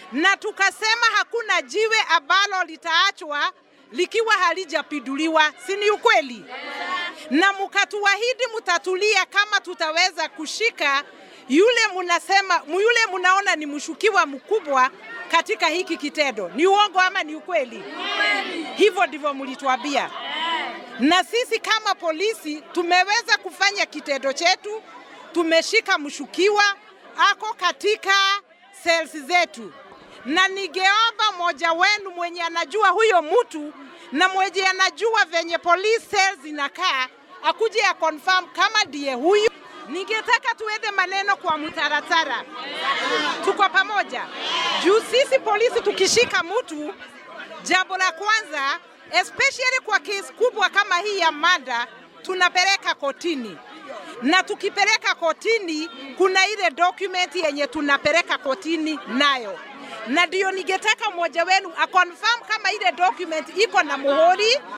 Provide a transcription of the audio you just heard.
na tukasema hakuna jiwe ambalo litaachwa likiwa halijapiduliwa, si ni ukweli? Na mkatuahidi mtatulia kama tutaweza kushika yule munasema yule munaona ni mshukiwa mkubwa katika hiki kitendo. Ni uongo ama ni ukweli? Hivyo ndivyo mlituambia, na sisi kama polisi tumeweza kufanya kitendo chetu. Tumeshika mshukiwa ako katika cells zetu, na ningeomba mmoja wenu mwenye anajua huyo mtu na mwenye anajua venye police cells inakaa akuje ya confirm kama ndiye huyu. Ningetaka tuende maneno kwa mtaratara, tuko pamoja juu sisi polisi tukishika mtu, jambo la kwanza especially kwa kesi kubwa kama hii ya mada, tunapeleka kotini na tukipeleka kotini, kuna ile document yenye tunapeleka kotini nayo, na ndio ningetaka mmoja wenu aconfirm kama ile document iko na muhuri